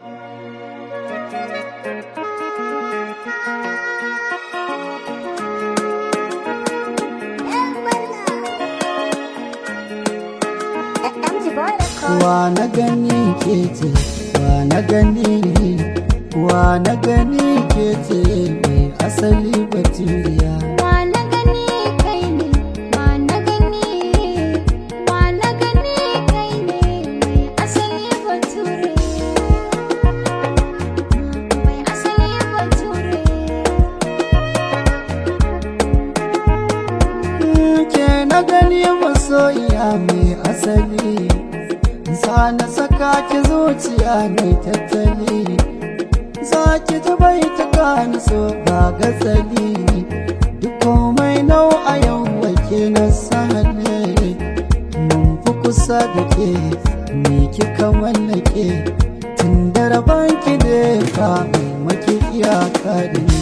wa na gani ke ce wa na gani wa na gani ke ce mai asali baturiya Wa na gani kai ne, wa na gani, wa na gani kai ne mai asali bature. Mai asali bature. ke na gani masoyiya mai asali sa na saka ki zuciya mai tattali za ki ta bai ta gani so ba gatsali duk komai nau a yau wake na sahale mun fi kusa da ke me kika mallake tun da rabon ki da ka mai maki iyaka da ni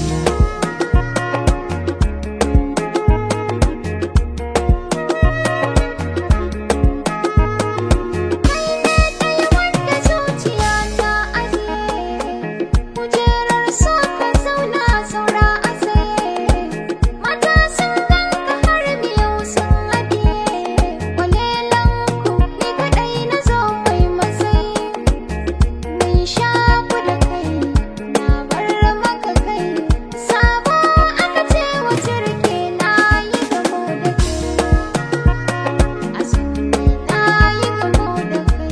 Wanda zuciya ta ajiye, kujerar so ka zauna saura a tsaye. Mata sun ganka har miyau sun haɗiye, kwalelan ku ni kaɗai na zo mai matsayi. Mun shaku da kai, na bar maka kai, sabo aka ce wa jirgi na yi gamo da kai. A sune na yi gamo da kai.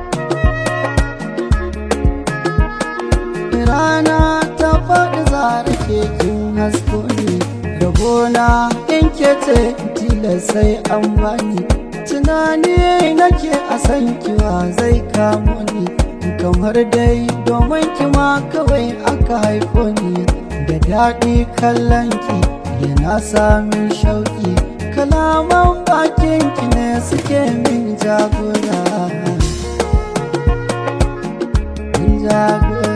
rana ta faɗi zara ke kin hasko ne rabona in ke ce tilas sai an bani tunani nake a san kiwa zai kamo ni kamar dai domin kima kawai aka haifo ni da daɗi kallon ki yana samun shauƙi kalaman bakin ki ne suke min jagora min jagora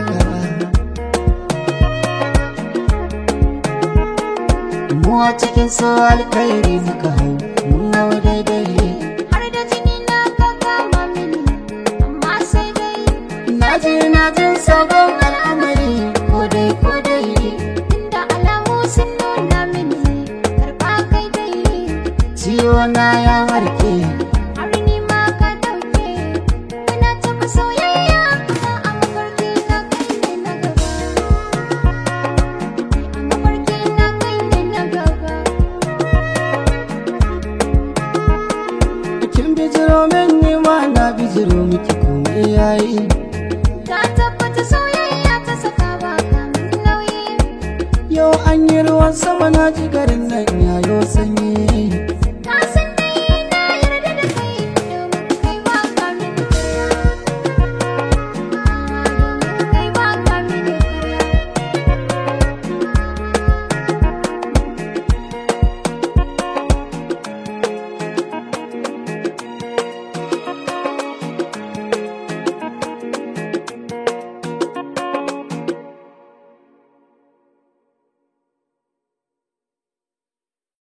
mu a cikin su alkhairi muka hau mun hau daidai har da jini na ka kama mini amma sai dai na ji na jin sabon al'amari ko dai ko dai inda alamu sun nuna mini karba kai dai ciwo na ya warke har ni ma ka dauke kana taba soyayya amma a mafarki na kai ne na gaba a mafarki na kai ne na gaba kin bijiro min ni ma na bijiro miki komai yayi ka tabbata soyayya ta saka ba kamin nauyi yau an yi ruwan sama na ji garin nan yayo sanyi